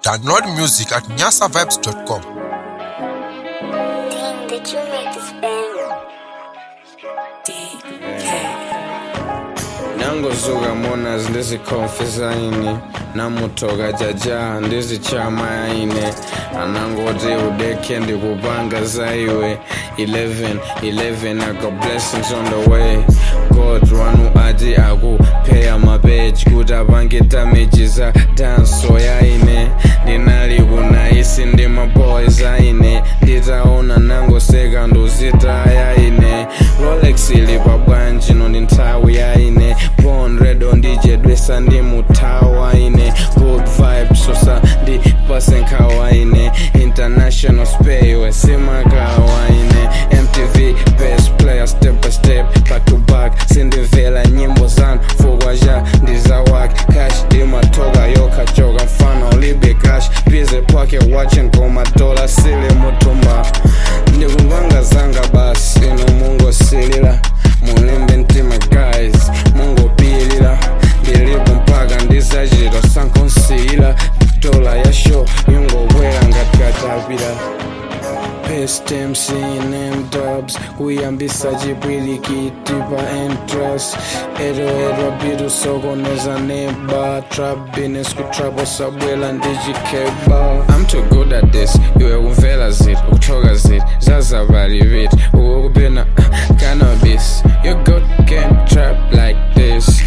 Download music at nyasavibes.com. Dang, did you make this banger? nangozuka mona ndizikhomfisa ini namutoka jaja ndizichama yaine anangoti udekhe ndikupanga zaiwe 11 11 i got blessings on the way god wanu ati akupheya mapeji kuti apange damage za danso yaine ndinali kunaisi ndi maboys aine nditaona nangoseka nduzita yaine rolex ili pabwanji no ndi nthawi yaine bon redo ndijedwesa ndi muthawa ine good vibe sosa ndi pasenkhawa ine international spay wesimakawa ine mtv best player step by step back to back sindimvela nyimbo zanu fukwa ja ndizawak cash ndimatoka yokhajoka mfana ulibe cash bize pake watching komadola sili mutumba ndikupanga zanga basi ino mungosilila mulimbe mtima guys mungopilila ndilipo mpaka ndizachita sankonsiyila dola ya show yungokwera ngati katapila Best MC in M dubs kuyambisa chipwirikiti pa entras ero ero bitu sokoneza neba trap business kutrap osabwela ndichikeba I'm too good at this iwe kumvela zit ukuthoka zit zazabali bit ukukupina cannabis you good can trap like this